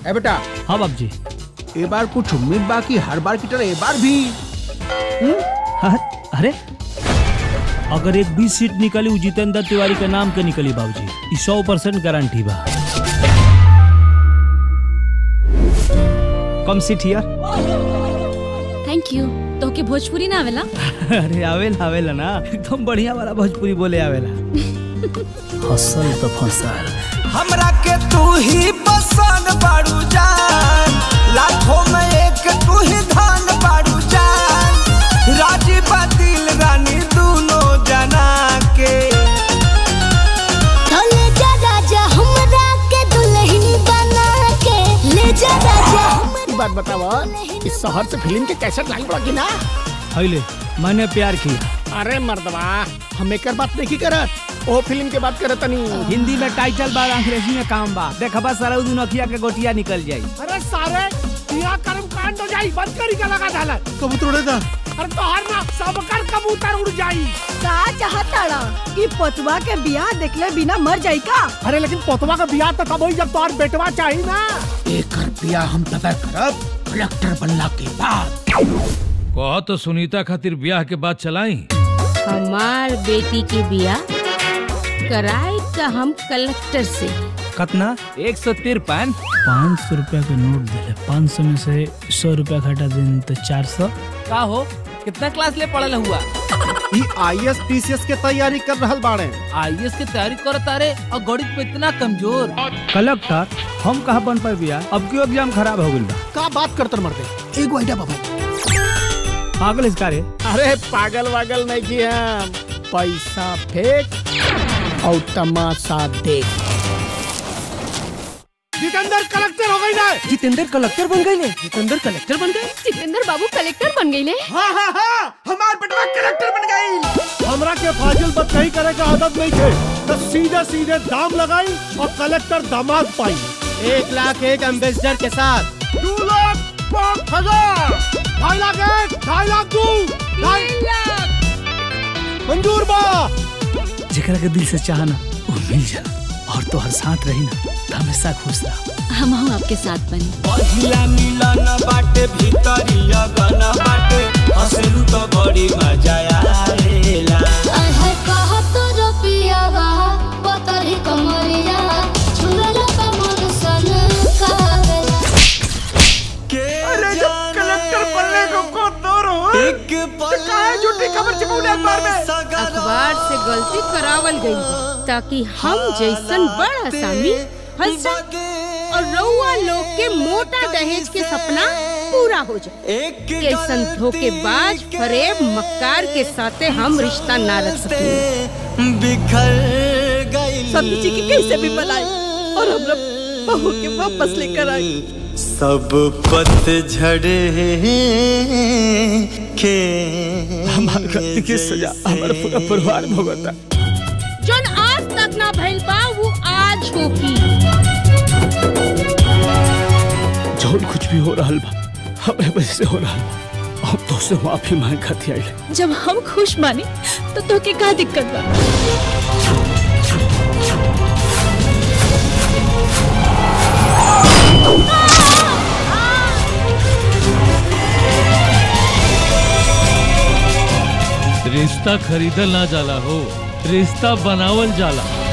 ए बेटा हाँ बाप जी ए बार कुछ उम्मीद बाकी हर बार की तरह ए बार भी हाँ, अरे अगर एक भी सीट निकली उ जितेंद्र तिवारी के नाम के निकली बाबूजी ई सौ परसेंट गारंटी बा come sit here thank you तो के भोजपुरी ना आवेला अरे आवेला आवेला ना एकदम बढ़िया वाला भोजपुरी बोले आवेला हसल तो फंसल हमरा के तू ही पसंद बाड़ू जान लाखों में एक तू ही धान बाड़ू जान राजी बातिल रानी दोनों जना के ले जा राजा हमरा के दुल्हन बना के ले जा राजा एक बात बतावा इस शहर से फिल्म के कैसेट लाइन पड़ा कि ना हैले मैंने प्यार किया अरे मर्दवा हम एक बात नहीं करत ओ फिल्म के बात करत तनी हिंदी में टाइटल बा अंग्रेजी में काम बा देखबा सारा दिन अखिया के गोटिया निकल जाई अरे सारे यहाँ कर्म कांड हो जाई बंद करी का लगा डाला कबूतर उड़े था अरे तोहर ना सबकर कबूतर उड़ जाई का चाहताड़ा कि पतवा के बियाह देखले बिना मर जाई का अरे लेकिन पोतवा का बियाह तो तब होई जब तोहर बेटवा चाहिए ना एक रुपया हम तब करब कलेक्टर बनला के बाद कह तो सुनीता खातिर ब्याह के बाद चलाई हमार बेटी के बिया कराए का हम कलेक्टर से कितना एक सौ तिरपन पाँच सौ रुपया के नोट दिले पाँच सौ में से सौ रुपया घटा दिन तो चार सौ का हो कितना क्लास ले पढ़ल हुआ ई आईएएस पीसीएस के तैयारी कर रहल बाड़े आईएएस की तैयारी करत तारे और गणित में इतना कमजोर कलेक्टर हम कहा बन पाए बिया अब क्यों एग्जाम खराब हो गई का बात करतर मरते एगो आइडिया बाबा पागल इसका रे अरे पागल वागल नहीं की हम पैसा फेंक और तमाशा देख जितेंद्र कलेक्टर हो गई ना जितेंद्र कलेक्टर बन गए जितेंद्र कलेक्टर बन गए जितेंद्र बाबू कलेक्टर बन गईले हाँ हाँ हाँ हमार बेटवा कलेक्टर बन गई हमरा के फाजिल बात नहीं करे का आदत नहीं थे तो सीधे सीधे दाम लगाई और कलेक्टर दामाद पाई एक लाख एक एम्बेसडर के साथ दो लाख पाँच हजार ढाई लाख एक ढाई लाख दो ढाई मंजूर बा जेकरा के दिल से चाहना वो मिल जाला और तो हर साथ रही ना तो हमेशा खुश रहा हम हम आपके साथ बनी पहिला मिलन बाटे भीतरिया गना बाटे हसलू तो बड़ी मजा आएला है कहा तो रुपिया बा पतरी कमरिया छुरल कमल सन कागला अरे जब कलेक्टर बनने को को तोरो एक पल काहे झूठी खबर चिपौले अखबार में अखबार से गलती करावल गई बा, ताकि हम जैसन बड़ आसामी फंस और रउआ लोग के मोटा दहेज के सपना पूरा हो जाए एक कैसन धोखेबाज फरेब मक्कार के साथे हम रिश्ता ना रख सकें बिखर गई सब्जी जी के कैसे भी बनाई और हमरा बहू के वापस लेकर आई सब पतझड़ के हमारे गलती की सजा हमारा पूरा परिवार भुगता जोन आज तक ना भइल बा वो आज होगी जो कुछ भी हो रहा बा हमारे वजह से हो रहा बा हम तो से माफी मांग खाती आई जब हम खुश मानी तो तोके का दिक्कत बा रिश्ता खरीदल ना जाला हो रिश्ता बनावल जाला